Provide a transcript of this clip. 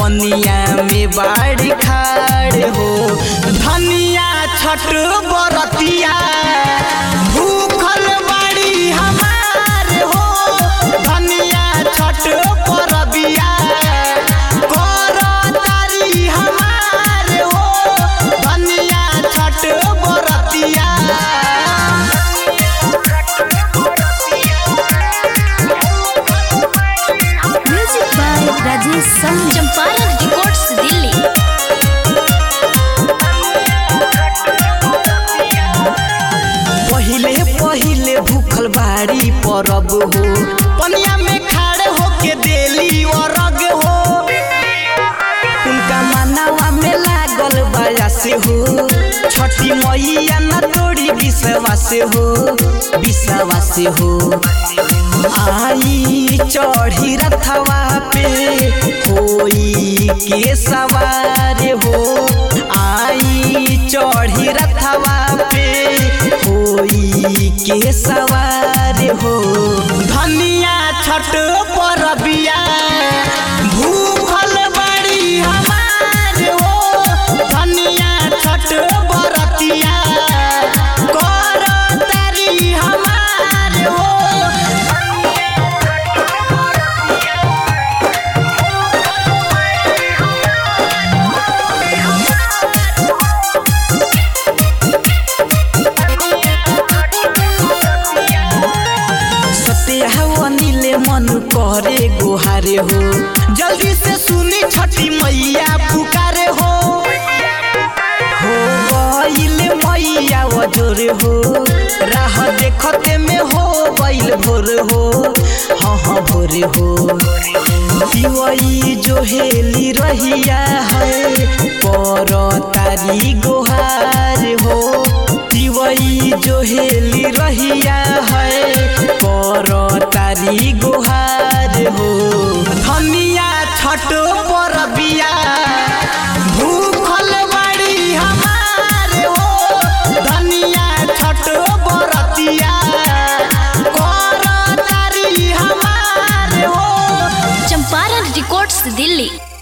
पनिया में बाड़ी खाड़ हो धनिया छठ बरतिया भूखल बाड़ी हमार हो धनिया छठ परबिया कर तारी हमार हो धनिया छठ बरतिया म्यूजिक बाय राजेश संग चंपारण रिकॉर्ड्स दिल्ली पहिले पहिले भूखल बाड़ी परब हो पनिया में खाड़े होके देली अरग हो उनका मनावा में लागल बाया से हो छठी मैया न तोड़ी विश्वास हो विश्वास हो आई चढ़ी रथवा पे होई के सवार हो आई चढ़ी रथवा पे होई के सवार हो धनिया छठ परबिया भूखल बड़ी हमार हो धनिया छठ बरतिया कर तारी हमार हो सत्या नीले मन करे गोहारे हो जल्दी से सुनी छठी मैया पुकारे हो हो गईल मैया वजोर हो राह देखते में हो गईल भोर हो हाँ हाँ भोर हो पिवई जो हेली रहिया है पर तारी गोहार हो पिवई जो हेली रहिया है पर तारी गोहार हो धनिया छठ पर बिया भूखल बाड़ी हमार हो धनिया छठ बरतिया कर तारी हमार हो चंपारण रिकॉर्ड्स दिल्ली